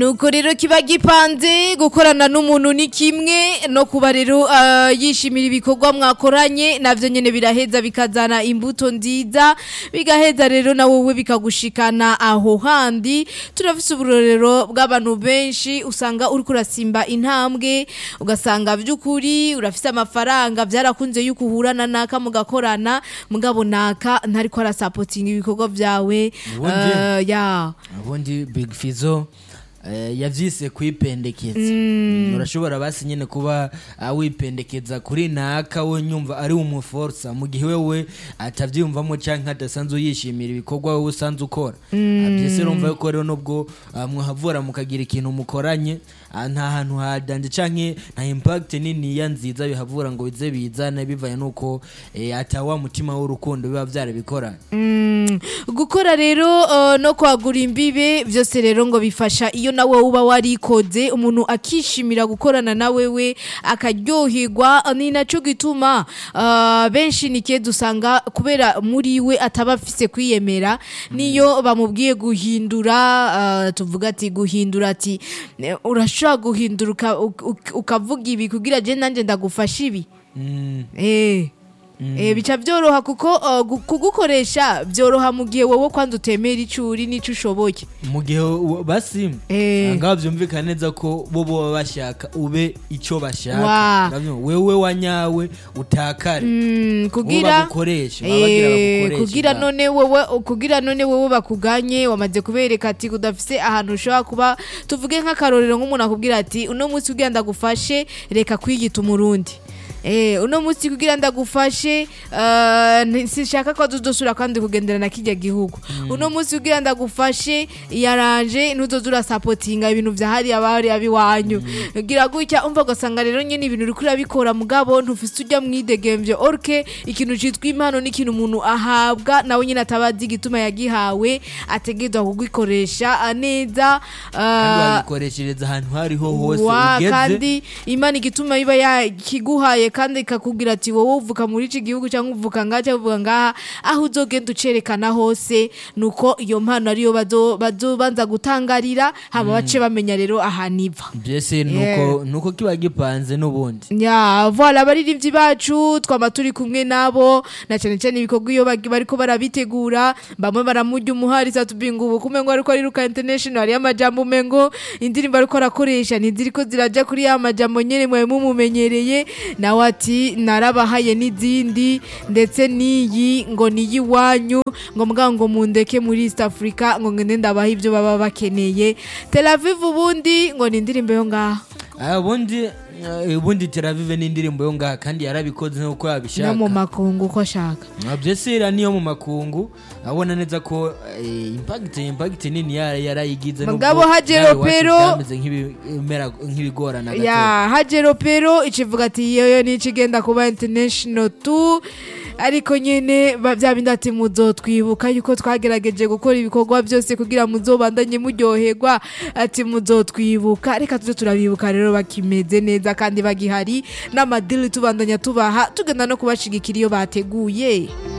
nuko rero kiba gipanze gukorana n'umuntu ni kimwe no kuba rero ah, yishimira ibikorwa mwakoranye navyo nyene biraheza bikazana imbuto nziza bigaheza rero na wowe bikagushikana aho handi turafise uburorero bw'abantu benshi usanga uriko urasimba intambwe ugasanga vy'ukuri urafise amafaranga vyarakunze yuko uhurana naka mugakorana mugabo naka ntariko arasapotinga ibikorwa vyawe Ubundi- ah, ya ubundi big fizo eh, yavyise kwipendekeza urashobora basi nyene kuba ah, wipendekeza kuri naka we nyumva ari umuforsa mu gihe wewe atavyiyumvamo canke adasanzwe yishimira ibikorwa wewe usanzwe ukora Ah, vyese urumva yuko rero nubwo ah, muhavura mukagira ikintu mukoranye ah, nta hantu hadanje canke nta impact niniya nziza bihavura ngo bize bizane bivanye nuko eh, ata wa mutima w'urukundo biba vyarabikoranye Mm, gukora rero uh, no kwagura imbibe vyose rero ngo bifasha iyo nawe uba warikoze umuntu akishimira gukorana na wewe akaryoherwa ni naco gituma uh, benshi nikeza usanga kubera muri we ataba afise kwiyemera niyo bamubwiye guhindura uh, tuvuga ati guhindura ati "Ne, urashobora guhindura uka- uk- ukavuga ibi kugira je nanje ndagufasha ibi mm. Eh. Eh, bica byoroha kuko uh, gu- kugukoresha byoroha mu gihe wowe kwanza utemera ico uri n'ico ushoboye mu gihe u- basi Eh. ngaho byumvikana neza ko bo baba bashaka ube icyo bashaka Wa. Urabyumva? wewe wanyawe utakare Mm, Uwo kugira bagukoresha baba bagira Eh, bagukoreshe kugira bwa- none wowe kugira none wowe bakuganye wamaze kubereka ati kudafise ahantu ushobora kuba tuvuge nk'akarorero nk'umuntu akubwira ati uno munsi kugira ndagufashe reka kwiyita umurundi Eh, uno munsi kugira ndagufashe uh, nti- sinshaka ko tuzosura kandi kugendera na kijya gihugu uno munsi kugira ndagufashe yaranje ntuzoza urasapotinga ibintu vya hariya bari abiwanyu gira gutya umva ugasanga rero nyene ibintu uriko urabikora mugabo ntufise ujya mwidegemvye orke ikintu citwa impano n'ikintu umuntu ahabwa nawe nyene atabazi igituma yagihawe ategerezwa kugikoresha ah, neza kandi ah, wabikoreshereza ahantu aho ariho hose wa ugeze kandi imana igituma iba yakiguhaye kandi ikakubwira ati wowe uvuka muri iki gihugu cyangwa uvuka ngaha cyangwa uvuka ngaha aho uzogenda ucerekana hose nuko iyo mpano ariyo bazo- bazobanza gutangarira hama bace bamenya rero ahantu iva byese nuko nuko kiba gipanze n'ubundi ya voilà abaririmbyi bacu twama turi kumwe nabo na cyane cyane ibikorwa iyo bagi- bariko barabitegura bamwe baramurya umuhari satubinga ubu kumengo ariko ariruka international hariyo amajambo umengo indirimbo ariko arakoresha ntiziriko ziraja kuri ya majambo nyene mwe mumumenyereye nawe ati narabahaye n'izindi ndetse n'iyi ngo niyi iwanyu ngo mbwa ngo mundeke muri East Africa ngo ngende ndabaha ibyo baba bakeneye Tel Aviv ubundi ngo ni indirimbo yo ngaha Ah, ubundi eh, ubundi teravive n'indirimbo yo ngaha kandi yarabikoze nk'uko no mu yabishaka makungu uko ashaka Ah, byose iriya niyo mu makungu abona neza ko eh, impact impact nini yara- yarayigize nubwo Mugabo Hajero nawe iwacu Pero- byameze nk'ibimera- nk'ibigorana gato ya hajero pero ikivuga ati yoyo ni ikigenda kuba international tu ariko nyene ba- bya bindi ati muzotwibuka yuko twagerageje gukora ibikorwa byose kugira muzobandanye muryoherwa ati muzotwibuka reka tuje turabibuka rero bakimeze neza kandi bagihari n'amadili tubandanya tubaha tugenda no kubashigikira iyo bateguye